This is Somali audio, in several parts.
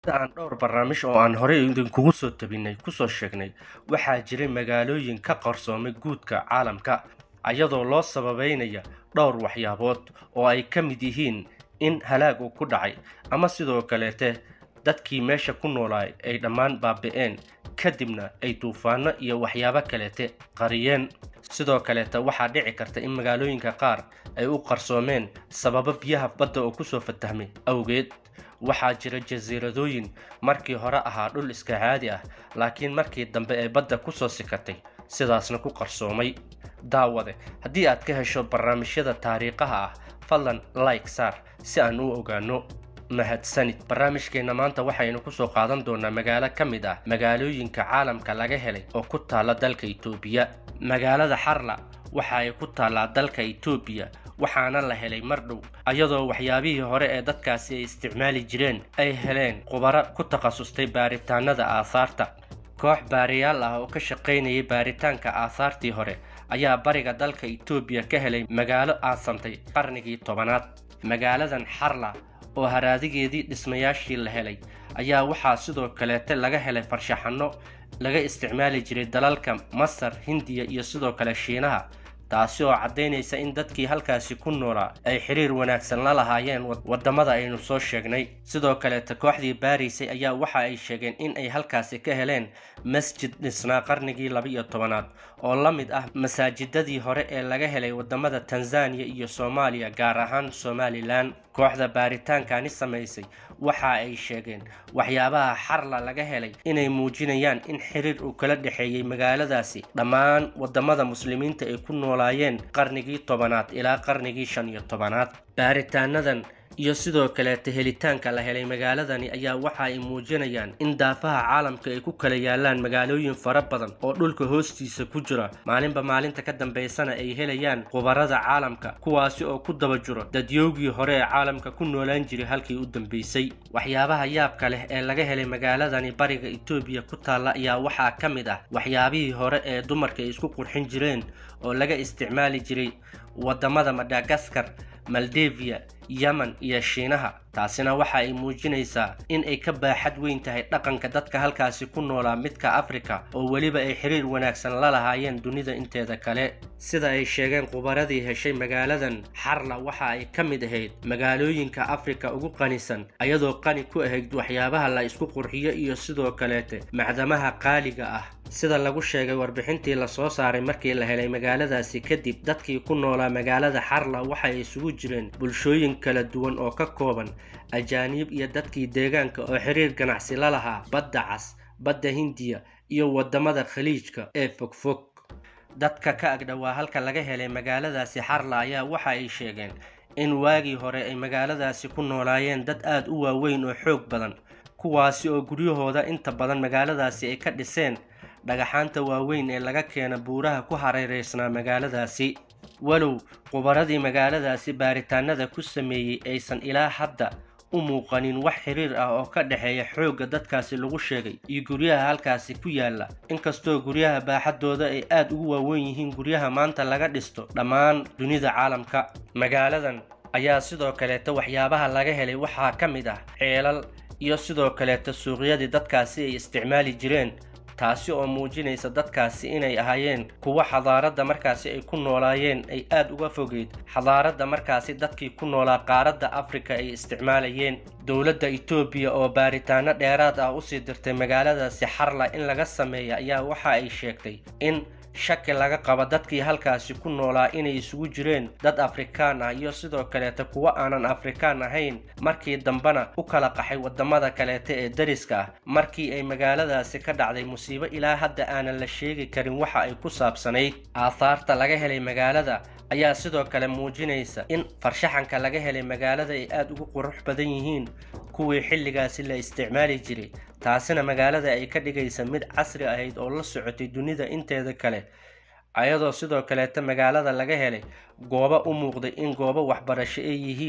aan dhowr barnaamij oo aan horey idinkugu soo tabinay kusoo sheegnay waxaa jiray magaalooyin ka qarsoomay guudka caalamka ayadoo loo sababeynaya dhowr waxyaabood oo ay ka mid yihiin in halaag uu ku dhacay ama sidoo kaleete dadkii meesha ku noolaay ay dhammaan baabi'een kadibna ay duufaano iyo waxyaabo kaleete qariyeen sidoo kaleete waxaa dhici karta in magaalooyinka qaar ay u qarsoomeen sababo biyaha badda oo kusoo fatahmay awgeed waxaa jira jasiiradooyin markii hore ahaa dhul iska caadi ah laakiin markii dambe ee badda kusoo sikatay sidaasna ku qarsoomay daawade haddii aad ka hesho barnaamijyada taariikhaha ah fadlan like saar si aan u ogaano mahadsanid barnaamijkeenna maanta waxaynu kusoo qaadan doonaa magaalo ka mid ah magaalooyinka caalamka laga helay oo ku taalla dalka itoobiya magaalada xarla waxa ay ku taallaa dalka itoobiya waxaana la helay mar dhow ayadoo waxyaabihii hore ee dadkaasi ay isticmaali jireen ay heleen khubaro ku takhasustay baaritaanada aahaarta koox baariyaal ah oo ka shaqaynayay baaritaanka aahaartii hore ayaa bariga dalka itoobiya ka helay magaalo aasantay qarnigii tobanaad magaaladan xarla oo haraadigeedii dhismayaashii la helay ayaa waxaa sidoo kaleete laga helay farshaxanno laga isticmaali jiray dalalka masar hindiya iyo sidoo kale shiinaha taasi oo caddaynaysa in dadkii halkaasi ku noolaa ay xiriir wanaagsan la lahaayeen waddamada aynu soo sheegnay sidoo kaleete kooxdii baaraysay ayaa waxa ay sheegeen in ay halkaasi ka heleen masjid dhisnaa qarnigii laba-iyo tobanaad oo la mid ah masaajidadii hore ee laga helay waddamada tanzaniya iyo soomaaliya gaar ahaan somalilan kooxda baaritaankani samaysay waxa ay sheegeen waxyaabaha xarla laga helay inay muujinayaan in xiriir uu kala dhexeeyey magaaladaasi dhammaan waddamada muslimiinta ay ku noolaayeen qarnigii tobanaad ilaa qarnigii shan iyo tobanaad baaritaanadan iyo sidoo kaleete helitaanka la helay magaaladani ayaa waxa ay muujinayaan in daafaha caalamka ay ku kala yaalaan magaalooyin fara badan oo dhulka hoostiisa ku jira maalinba maalinta ka dambaysana ay helayaan khubarada caalamka kuwaasi oo ku daba jiro dadyoogii hore ee caalamka ku noolaan jiray halkii u dambeysay waxyaabaha yaabka leh ee laga helay magaaladani bariga itoobiya ku taalla ayaa waxaa ka mid ah waxyaabihii hore ee dumarka ay isku qurxin jireen oo laga isticmaali jiray waddamada madagaskar maldevia yemen iyo shiinaha taasina waxa ay muujinaysaa in ay ka baaxad weyn tahay dhaqanka dadka halkaasi ku noolaa midka afrika oo weliba ay xiriir wanaagsan la lahaayeen dunida inteeda kale sida ay sheegeen khubaradii heshay magaaladan xarla waxa ay ka mid ahayd magaalooyinka afrika ugu qanisan ayadoo qani ku ahayd waxyaabaha la isku qurxiyo iyo sidoo kaleete macdamaha qaaliga ah sida lagu sheegay warbixintii lasoo saaray markii la helay magaaladaasi kadib dadkii ku noolaa magaalada xarla waxay isugu jireen bulshooyin kala duwan oo ka kooban ajaaniib iyo dadkii deegaanka oo xiriir ganacsi la lahaa badda cas badda hindiya iyo waddamada khaliijka ee fogfog dadka ka agdhowaa halka laga helay magaaladaasi xarla ayaa waxa ay sheegeen in waagii hore ay magaaladaasi ku noolaayeen dad aad u waaweyn oo xoog badan kuwaasi oo guryahooda inta badan magaaladaasi ay ka dhiseen dhagaxaanta waaweyn ee laga keena buuraha ku hareereysnaa magaaladaasi walow khubaradii magaaladaasi baaritaanada ku sameeyey aysan ilaa hadda u muuqanin wax xiriir ah oo ka dhexeeya xoogga dadkaasi lagu sheegay iyo guryaha halkaasi ku yaalla inkastoo guryaha baaxadooda ay aad ugu waaweyn yihiin guryaha maanta laga dhisto dhammaan dunida caalamka magaaladan ayaa sidoo kaleeta waxyaabaha laga helay waxaa ka mid ah ceelal iyo sidoo kaleeta suuqyadii dadkaasi ay isticmaali jireen taasi oo muujinaysa dadkaasi inay ahaayeen kuwo xadaaradda markaasi ay ku noolaayeen ay aad uga fogeyd xadaaradda markaasi dadkii ku noolaa qaaradda afrika ay isticmaalayeen dowladda itoobiya oo baaritaano dheeraad ah usii dirtay magaaladaasi xarla in laga sameeya ayaa waxa ay sheegtay in shaki laga qabo dadkii halkaasi ku noolaa inay isugu jireen dad afrikaan ah iyo sidoo kaleeta kuwo aanan afrikaan ahayn markii dambena u kala qaxay waddamada kaleeta ee dariska ah markii ay magaaladaasi ka dhacday musiibo ilaa hadda aanan la sheegi karin waxa ay ku saabsanayd aahaarta laga helay magaalada ayaa sidoo kale muujinaysa in farshaxanka laga helay magaalada ay aad ugu qurux badan yihiin kuwii xilligaasi la isticmaali jiray taasina magaalada ay ka dhigaysa mid casri ahayd oo la socotay dunida inteeda kale ayadoo sidoo kaleeta magaalada laga helay goobo u muuqday in goobo waxbarasho ay yihiin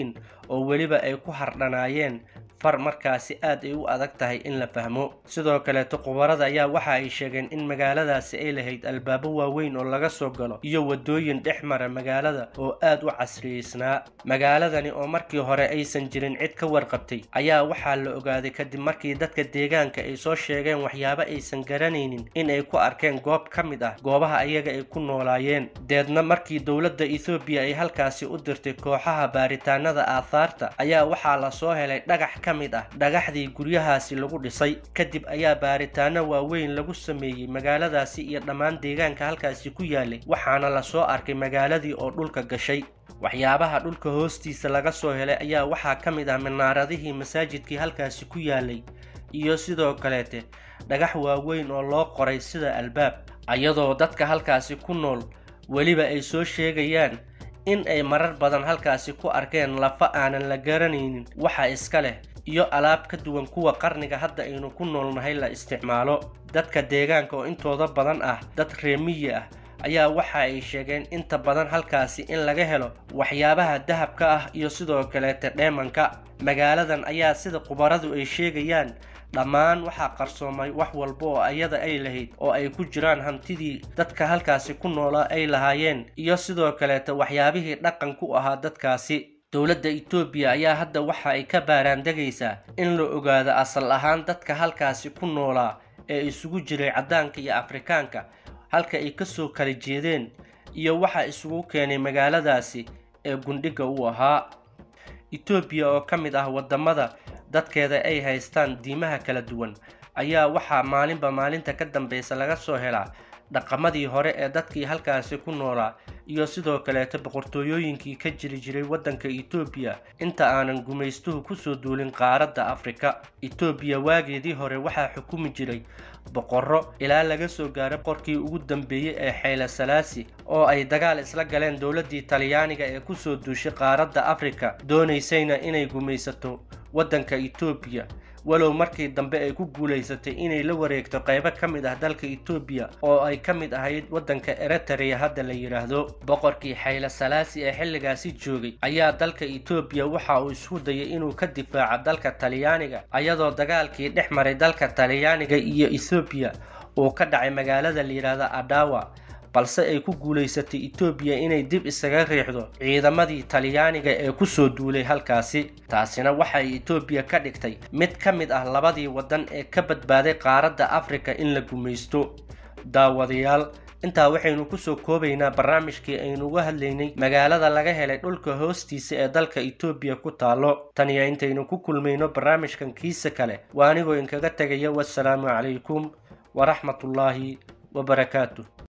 oo weliba ay ku hardhanaayeen far markaasi aad ay u adag tahay in la fahmo sidoo kaleeto khubarada ayaa waxa ay sheegeen in magaaladaasi ay lahayd albaabo waaweyn oo laga soo galo iyo wadooyin dhex mara magaalada oo aad u casriyeysnaa magaaladani oo markii hore aysan jirin cid ka warqabtay ayaa waxaa la ogaaday kadib markii dadka deegaanka ay soo sheegeen waxyaabo aysan garanaynin in ay ku arkeen goob ka mid ah goobaha ayaga ay ku noolaayeen deedna markii dowladda ethoobiya ay halkaasi u dirtay kooxaha baaritaanada aahaarta ayaa waxaa lasoo helay dhagax ka mid ah dhagaxdii guryahaasi lagu dhisay kadib ayaa baaritaano waaweyn lagu sameeyey magaaladaasi iyo dhammaan deegaanka halkaasi ku yaalay waxaana lasoo arkay magaaladii oo dhulka gashay waxyaabaha dhulka hoostiisa laga soo helay ayaa waxaa ka mid ah minaaradihii masaajidkii halkaasi ku yaalay iyo sidoo kaleete dhagax waaweyn oo loo qoray sida albaab ayadoo dadka halkaasi ku nool weliba ay soo sheegayaan in ay marar badan halkaasi ku arkeen lafa aanan la garanaynin waxa iska leh iyo alaab ka duwan kuwa qarniga hadda aynu ku noolnahay la isticmaalo dadka deegaanka oo intooda badan ah dad reemiyi ah ayaa waxa ay sheegeen inta badan halkaasi in laga helo waxyaabaha dahabka ah iyo sidoo kaleete dheemanka magaaladan ayaa sida khubaradu ay sheegayaan dhammaan waxaa qarsoomay wax walba oo ayada ay lahayd oo ay ku jiraan hantidii dadka halkaasi ku noolaa ay lahaayeen iyo sidoo kaleete waxyaabihii dhaqan ku ahaa dadkaasi dowladda etoobiya ayaa hadda waxa ay ka baaraandegaysaa in la ogaado asal ahaan dadka halkaasi ku noolaa ee isugu jiray caddaanka iyo afrikaanka halka ay kasoo kala jeedeen iyo waxa isugu keenay magaaladaasi ee gundhiga u ahaa etoobiya oo ka mid ah waddamada dadkeeda ay haystaan diimaha kala duwan ayaa waxaa maalinba maalinta ka dambeysa laga soo helaa dhaqamadii hore ee dadkii halkaasi ku noolaa iyo sidoo kaleeto boqortooyooyinkii ka jiri jiray waddanka etoobiya inta aanan gumaystuhu kusoo duulin qaaradda afrika etoobiya waageedii hore waxaa xukumi jiray boqorro ilaa laga soo gaaro boqorkii ugu dambeeyey ee xayle salaasi oo ay dagaal isla galeen dowladdii talyaaniga ee kusoo duushay qaaradda afrika doonaysayna inay gumaysato waddanka etoobiya walow markii dambe ay ku guulaysatay inay la wareegto qaybo ka mid ah dalka etoobiya oo ay ka mid ahayd waddanka eritrea hadda la yidhaahdo boqorkii xayle salaasi ee xilligaasi joogay ayaa dalka etoobiya waxa uu isku dayay inuu ka difaaco dalka talyaaniga ayadoo dagaalkii dhex maray dalka talyaaniga iyo ethoobiya uu ka dhacay magaalada la yidhaahdo adawa balse ay ku guulaysatay etoobiya inay dib isaga riixdo ciidamadii talyaaniga ee kusoo duulay halkaasi taasina waxay etoobiya ka dhigtay mid ka mid ah labadii waddan ee ka badbaaday qaaradda afrika in la gumaysto daawadayaal intaa waxaynu kusoo koobaynaa barnaamijkii aynu uga hadlaynay magaalada laga helay dhulka hoostiisa ee dalka etoobiya ku taalo taniyo intaynu ku kulmayno barnaamijkan kiisa kale waa anigoo inkaga tegaya wasalaamu calaykum waraxmatullaahi wabarakaatu